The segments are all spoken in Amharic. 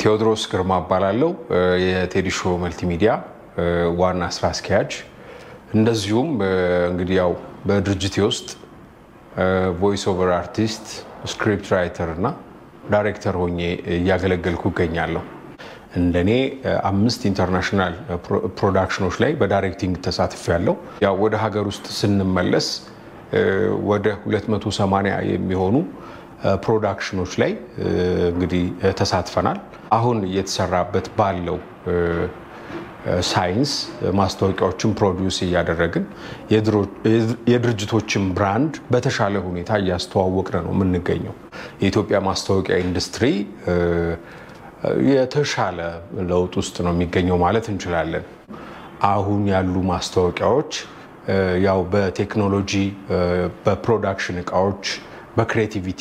ቴዎድሮስ ግርማ እባላለሁ። የቴዲ ሾው መልቲሚዲያ ዋና ስራ አስኪያጅ፣ እንደዚሁም እንግዲህ ያው በድርጅቴ ውስጥ ቮይስ ኦቨር አርቲስት፣ ስክሪፕት ራይተር እና ዳይሬክተር ሆኜ እያገለገልኩ እገኛለሁ። እንደኔ አምስት ኢንተርናሽናል ፕሮዳክሽኖች ላይ በዳይሬክቲንግ ተሳትፌያለሁ። ያው ወደ ሀገር ውስጥ ስንመለስ ወደ 280 የሚሆኑ ፕሮዳክሽኖች ላይ እንግዲህ ተሳትፈናል። አሁን እየተሰራበት ባለው ሳይንስ ማስታወቂያዎችን ፕሮዲውስ እያደረግን የድርጅቶችን ብራንድ በተሻለ ሁኔታ እያስተዋወቅን ነው የምንገኘው። የኢትዮጵያ ማስታወቂያ ኢንዱስትሪ የተሻለ ለውጥ ውስጥ ነው የሚገኘው ማለት እንችላለን። አሁን ያሉ ማስታወቂያዎች ያው በቴክኖሎጂ በፕሮዳክሽን እቃዎች፣ በክሬቲቪቲ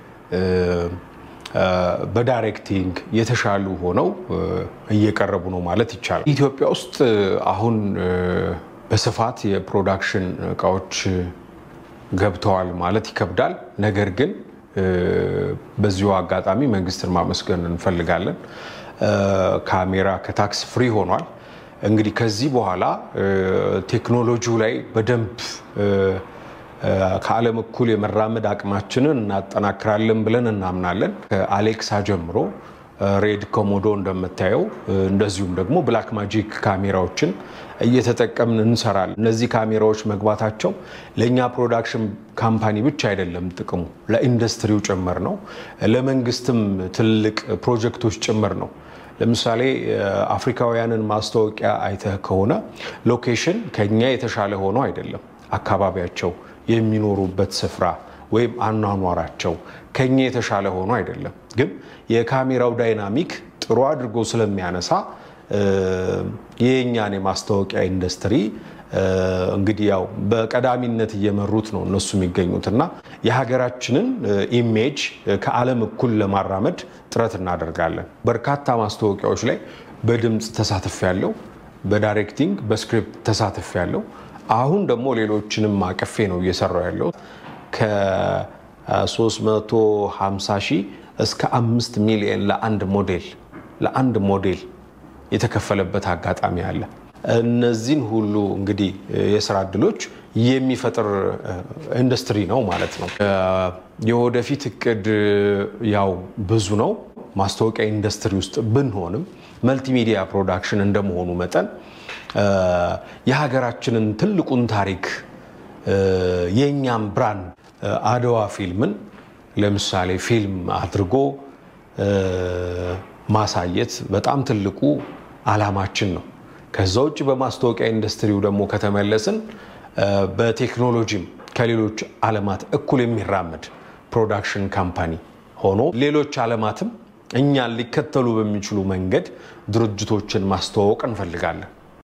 በዳይሬክቲንግ የተሻሉ ሆነው እየቀረቡ ነው ማለት ይቻላል። ኢትዮጵያ ውስጥ አሁን በስፋት የፕሮዳክሽን እቃዎች ገብተዋል ማለት ይከብዳል። ነገር ግን በዚሁ አጋጣሚ መንግስትን ማመስገን እንፈልጋለን። ካሜራ ከታክስ ፍሪ ሆኗል። እንግዲህ ከዚህ በኋላ ቴክኖሎጂው ላይ በደንብ ከዓለም እኩል የመራመድ አቅማችንን እናጠናክራለን ብለን እናምናለን። ከአሌክሳ ጀምሮ ሬድ ኮሞዶ እንደምታየው እንደዚሁም ደግሞ ብላክ ማጂክ ካሜራዎችን እየተጠቀምን እንሰራለን። እነዚህ ካሜራዎች መግባታቸው ለእኛ ፕሮዳክሽን ካምፓኒ ብቻ አይደለም ጥቅሙ፣ ለኢንዱስትሪው ጭምር ነው። ለመንግስትም ትልቅ ፕሮጀክቶች ጭምር ነው። ለምሳሌ አፍሪካውያንን ማስታወቂያ አይተህ ከሆነ ሎኬሽን ከኛ የተሻለ ሆኖ አይደለም አካባቢያቸው የሚኖሩበት ስፍራ ወይም አኗኗራቸው ከኛ የተሻለ ሆኖ አይደለም። ግን የካሜራው ዳይናሚክ ጥሩ አድርጎ ስለሚያነሳ የኛን የማስታወቂያ ኢንዱስትሪ እንግዲህ ያው በቀዳሚነት እየመሩት ነው እነሱ የሚገኙት እና የሀገራችንን ኢሜጅ ከዓለም እኩል ለማራመድ ጥረት እናደርጋለን። በርካታ ማስታወቂያዎች ላይ በድምፅ ተሳትፍ ያለው በዳይሬክቲንግ በስክሪፕት ተሳትፍ ያለው አሁን ደግሞ ሌሎችንም አቅፌ ነው እየሰራው ያለው ከ350 ሺህ እስከ አምስት ሚሊዮን ለአንድ ሞዴል ለአንድ ሞዴል የተከፈለበት አጋጣሚ አለ። እነዚህን ሁሉ እንግዲህ የስራ እድሎች የሚፈጥር ኢንዱስትሪ ነው ማለት ነው። የወደፊት እቅድ ያው ብዙ ነው። ማስታወቂያ ኢንዱስትሪ ውስጥ ብንሆንም መልቲሚዲያ ፕሮዳክሽን እንደመሆኑ መጠን የሀገራችንን ትልቁን ታሪክ የእኛም ብራንድ አድዋ ፊልምን ለምሳሌ ፊልም አድርጎ ማሳየት በጣም ትልቁ አላማችን ነው። ከዛ ውጭ በማስታወቂያ ኢንዱስትሪው ደግሞ ከተመለስን በቴክኖሎጂም ከሌሎች ዓለማት እኩል የሚራመድ ፕሮዳክሽን ካምፓኒ ሆኖ ሌሎች ዓለማትም እኛን ሊከተሉ በሚችሉ መንገድ ድርጅቶችን ማስተዋወቅ እንፈልጋለን።